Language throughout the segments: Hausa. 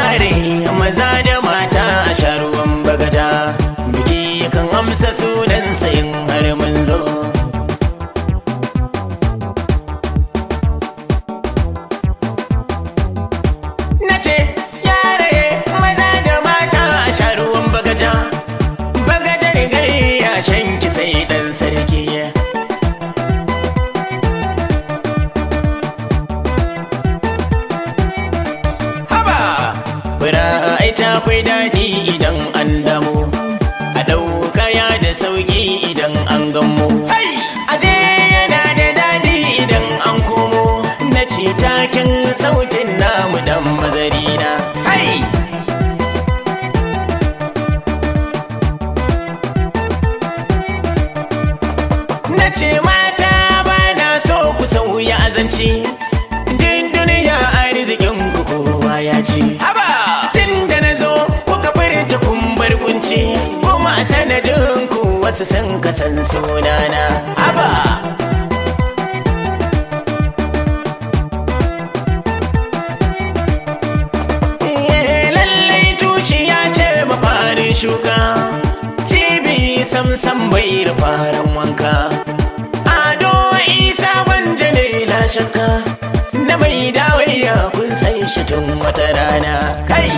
yare maza da mata a sharuwan bagaja biki kan amsa sunansa in har mun zo na ce yare maza da mata a sharuwan bagaja bagajar gayya shanki sai dan sarki haba fura ai ta fi daɗi idan an damu a ɗauka ya da sauƙi idan an gammo aje yana da daɗi idan an komo na ce takin sautin namu dan mazarina hai na ce mata ba na so ku sauya azanci din duniya arzikin ku kowa ya ci haba tun da na zo kuka furta kun bar kunci kuma a sanadin ku wasu sun kasan sunana haba Eh, lallai tushiya ce mafarin shuka cibi samsam bai da faran wanka ado isa wanje ne na shakka na mai dawaiya kun san shi tun wata rana kai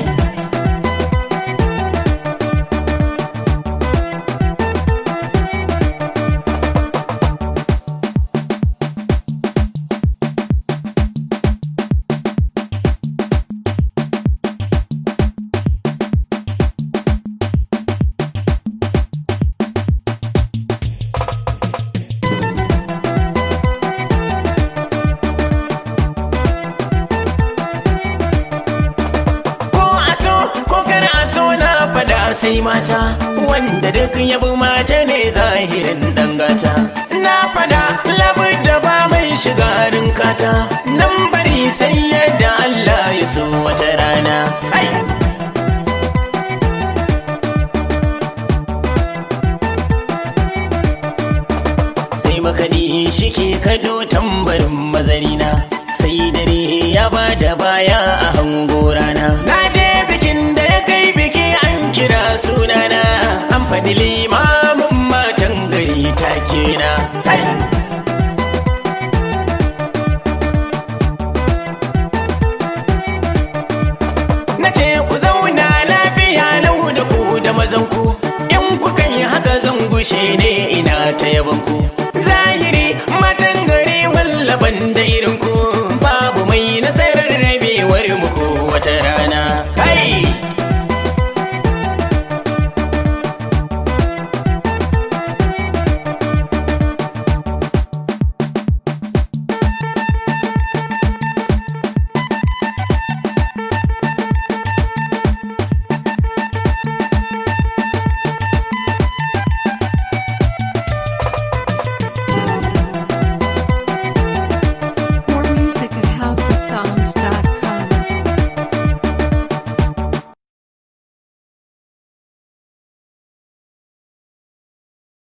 ko aso ko kar aso na fada sai mata wanda duk yabi mata ne zahirin dangata na fada labar da ba mai shigarin kata nan bari sai yadda Allah ya so wata rana ai sai makaɗi shi ke kaɗo tambarin mazarina sai dare ya ba da baya a hango rana na je bikin da ya kai biki an kira sunana an faɗi limamin matan gari take na kai na ce ku zauna lafiya lau da ku da mazan ku in kuka yi haka zan gushe ne ina ta yaban ku zahiri matan gari wallaban da irin ku babu mai nasarar rabewar muku wata rana